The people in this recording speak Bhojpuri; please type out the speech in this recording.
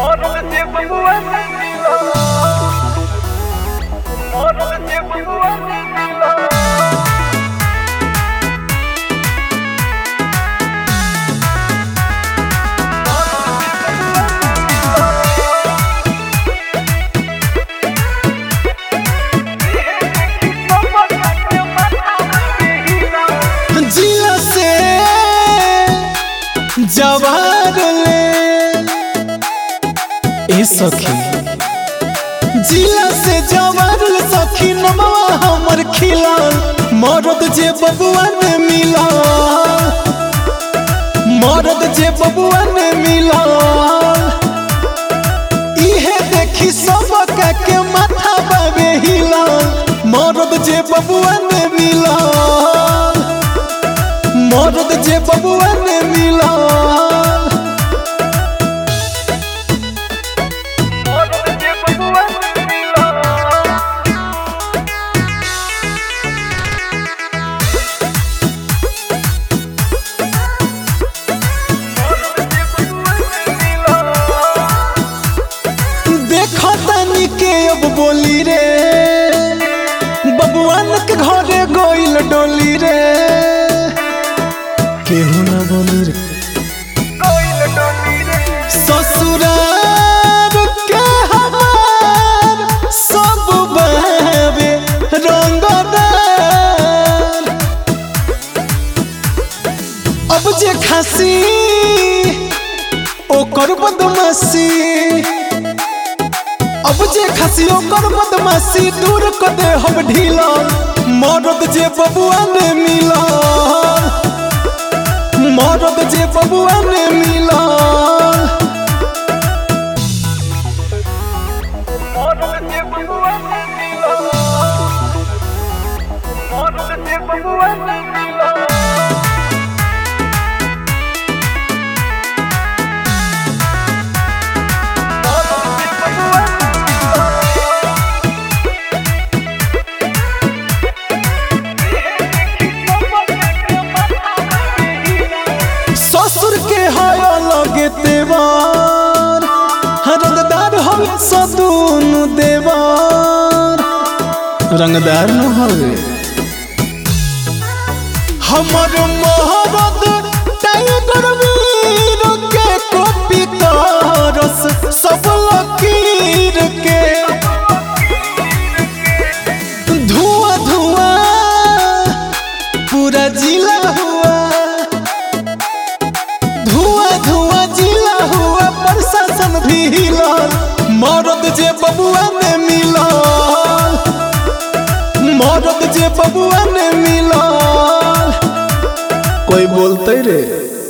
Model de bambuá sem vilão. Model de bambuá sem vilão. जिला से जवार ले ए सखी जिला से जवार ले सखी नमवा हमर खिला मरद जे बबुआ ने मिला मरद जे बबुआ ने मिला इहे देखी सब के माथा बाबे हिला मरद जे बबुआ ने मिला मरद जे बबुआ ने मिला Model de bambuá sem vilão. देखो तनी के अब बोली रे बबुआन के घरे गोइल डोली रे केहू ना बोली रे ससुरार के हमार सब बहवे रंगदार अब जे खासी ओकर बदमाशी अब जे खासी ओकर बदमाशी दूर क दे हम ढीला मरद जे बबुआ ने मिला मरद जे बबुआ ने मिला Model de bambuá sem vilão. Model de bambuá sem vilão. ससुर के है अलग देवार रंगदार हम सदून देवार रंगदार न हवे हमर मोहब्बत टाइगर वीर के कॉपी करस सब लकीर के धुआं धुआं पूरा जिला हुआ धुआं धुआं जिला हुआ प्रशासन भी हिलल मरद जे बबुआ ने मिलल मरद जे बबुआ ने मिलल कोई बोलते रे